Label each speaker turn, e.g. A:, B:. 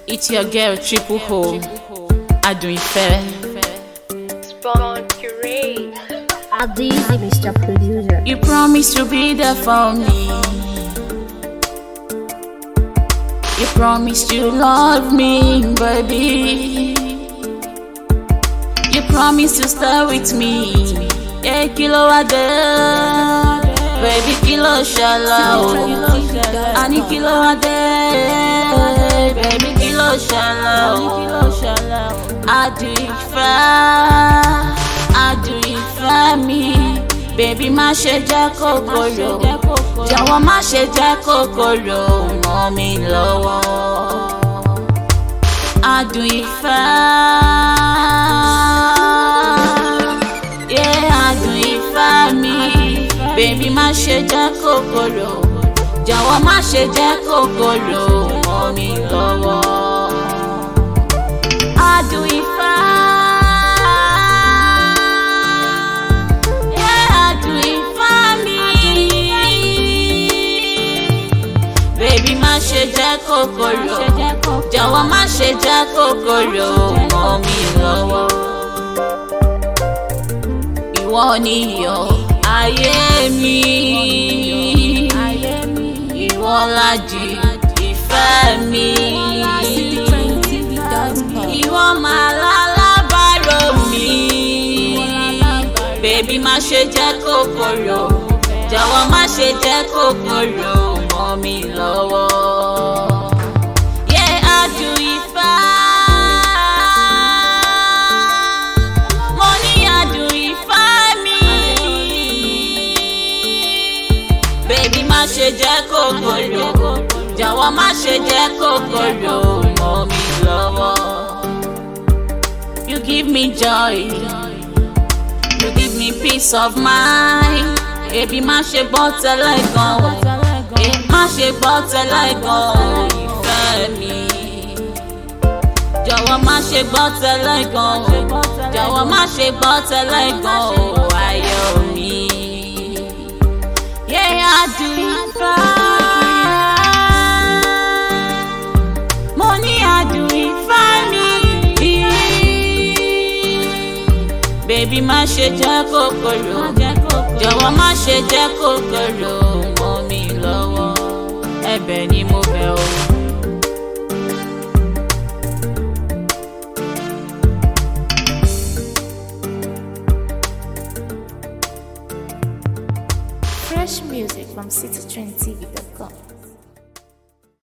A: It's your girl Triple Home. Adùn ìfẹ́.
B: Spawn Curate.
C: Adizi, Mr. Producer.
A: You promise to be there for me. You promise to love me, baby. You promise to stay with me. Yeah, kilo wa dé. Baby, kilo ṣẹlẹ̀ o. Àní kilo wa dé. Baby, kilo ṣẹlẹ̀ o. Adùn ìfẹ́, adùn ìfẹ́ mi. Bébí má ṣe jẹ́ kòkòrò. Jọ̀wọ́ má ṣe jẹ́ kòkòrò mọ́ mi lọ́wọ́. Adùn ìfẹ́. Yeah, adùn ìfẹ́ mi. Bébí má ṣe jẹ́ kòkòrò. Jọ̀wọ́ má ṣe jẹ́ kòkòrò mọ́ mi lọ́wọ́. Adùn ìfẹ́. Yeah, adùn ìfẹ́ mi. Bébí má ṣe jẹ́ kòkòrò. Jọ̀wọ́ má ṣe jẹ́ kòkòrò mọ́ mi lọ́wọ́. Ìwọ ni iyọ̀ ayé mi. Ìwọ làjì ìfẹ́ mi. Ìwọ máa lálábàárò mi. Bébí má ṣe jẹ́ kòkòrò. Jọ̀wọ́ má ṣe jẹ́ kòkòrò mọ́ mi lọ́wọ́. Yeah, adùn ìfẹ́. Mo ní adùn ìfẹ́ mi. Bébí má ṣe jẹ́ kòkòrò. Jọ̀wọ́ má ṣe jẹ́ kòkòrò mọ́ mi lọ́wọ́. You give me joy. You give me peace of mind. Ebi má ṣe gbọ́ tẹ́lẹ̀ gan o. Ebi má ṣe gbọ́ tẹ́lẹ̀ gan o. Ìfẹ́ mi. Jọ̀wọ́ má ṣe gbọ́ tẹ́lẹ̀ gan o. Jọ̀wọ́ má ṣe gbọ́ tẹ́lẹ̀ gan o. Ayọ̀ mi. Yé adùn ìfẹ́. Mo ní adùn ìfẹ́ mi. Bébí má ṣe jẹ́ kòkòrò. Jọ̀wọ́ má ṣe jẹ́ kòkòrò mọ́ mi lọ́wọ́. Ẹ̀bẹ̀ ni mo bẹ̀ o.
D: Fresh music from citytrendtv.com.